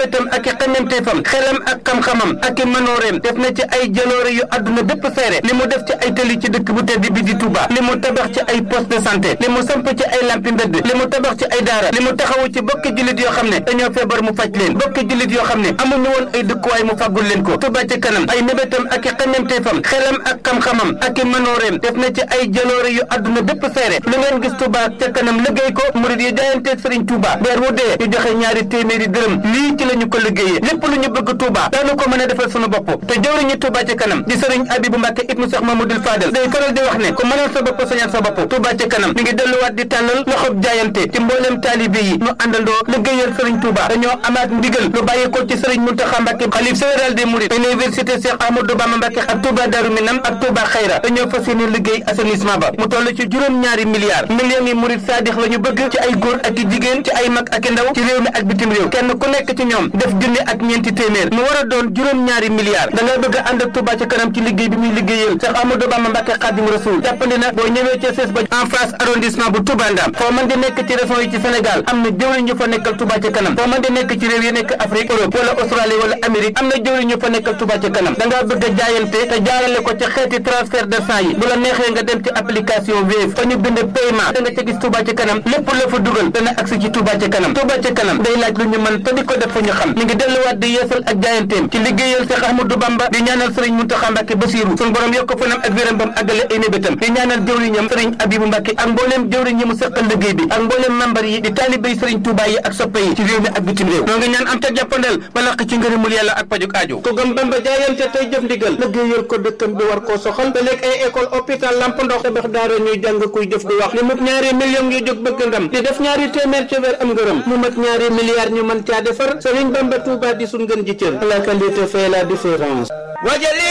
mébétam ak i xañanteefam xelam ak xam-xamam ak i manooreem def na ci ay jaloore yu àdduna bépp seere li mu def ci ay tëli ci dëkk bu tedd bi di Touba li mu tabax ci ay poste de santé li mu samp ci ay lampi mbedd li mu tabax ci ay daara li mu taxawu ci bokki jullit yoo xam ne dañoo feebar mu faj leen bokki jullit yoo xam ne amuñu woon ay dëkkuwaay mu fàggul leen ko Touba ci kanam ay mébétam ak i xañanteefam xelam ak xam-xamam ak i manooreem def na ci ay jaloore yu àdduna bépp seere lu ngeen gis Touba ca kanam liggéey ko murid yi jaayanteeg Serigne Touba weer wu dee ñu joxe ñaari téeméeri dërëm lii ci la ñu ko liggéeyee lépp lu ñu bëgg Touba daanu ko mën a defal sunu bopp te jawriñu Touba ci kanam di Serigne Abibou Mbacke ibnu Cheikh Mamadou Fadel day faral di wax ne ku mënal sa bopp sañal sa bopp Touba ci kanam mi ngi delluwaat di tàllal loxob jaayante ci mboolem taalibe yi ñu àndandoo liggéeyal Serigne Touba dañoo amaat ndigal lu bàyyi ko ci Serigne Mountakha Mbacke xalif général des Mourides université Cheikh Ahmadou Bamba Mbacke ak Touba Darou Minam ak Touba Khayra dañoo fas yéene liggéey assainissement ba mu toll ci juróom-ñaari milliards millions yi murid saadix la ñu bëgg ci ay góor ak i jigéen ci ay mag ak i ndaw ci réew mi ak bitim réew kenn ku nekk ci ñoom def junni ak ñeenti téeméer mu war a doon juróom-ñaari milliards da nga bëgg a ànd ak Touba ci kanam ci liggéey bi muy liggéeyal Cheikh Ahmadou Bamba Mbacke Khadim Rasoul jàppandi na boo ñëwee ca sees ba en face arrondissement bu Touba Ndam foo mën di nekk ci région yi ci Sénégal am na jëwriñ ñu fa nekkal Touba ci kanam foo mën di nekk ci réew yi nekk Afrique Europe wala Australie wala Amérique am na jëwriñ ñu fa nekkal Touba ci kanam da ngaa bëgg a jaayante te jaarale ko ci xeeti transfert d'argent yi bu la neexee nga dem ci application Wave fa ñu bind paiement da nga ca gis Touba ci kanam lépp la fa dugal dana agsi ci Touba ci kanam Touba ci kanam day laaj lu ñu mën te di ko def fa ñu xam mi ngi delluwaat di yeesal ak jaayanteem ci liggéeyal Cheikh Ahmadou Bamba di ñaanal Sëriñ Mountakha Mbacke Bassirou sun borom yokk fanam ak wéram bam àggale ay mébétam di ñaanal jëwriñam Sëriñ Abibou Mbacke ak mbooleem jëwriñ yi mu seqal liggéey bi ak mbooleem membar yi di taalibé Sëriñ Touba yi ak soppe yi ci réew mi ak bitim réew noo ngi ñaan am ca jàppandal ba laq ci ngërëmul yàlla ak pajuk aajo ko gëm Bamba jaayante tey jëf ndigal liggéeyal ko dëkkam bi war koo soxal te léegi ay école hôpital lamp ndox tabax daara ñuy jàng kuy jëf di wax li mut ñaari millions yu jóg bëgg ndam di def ñaari téeméer ci weer am ngërëm mu mat ñaari milliards ñu mën caa defar Sëriñ Bamba Touba di sun gën ji cër la qualité fait la différence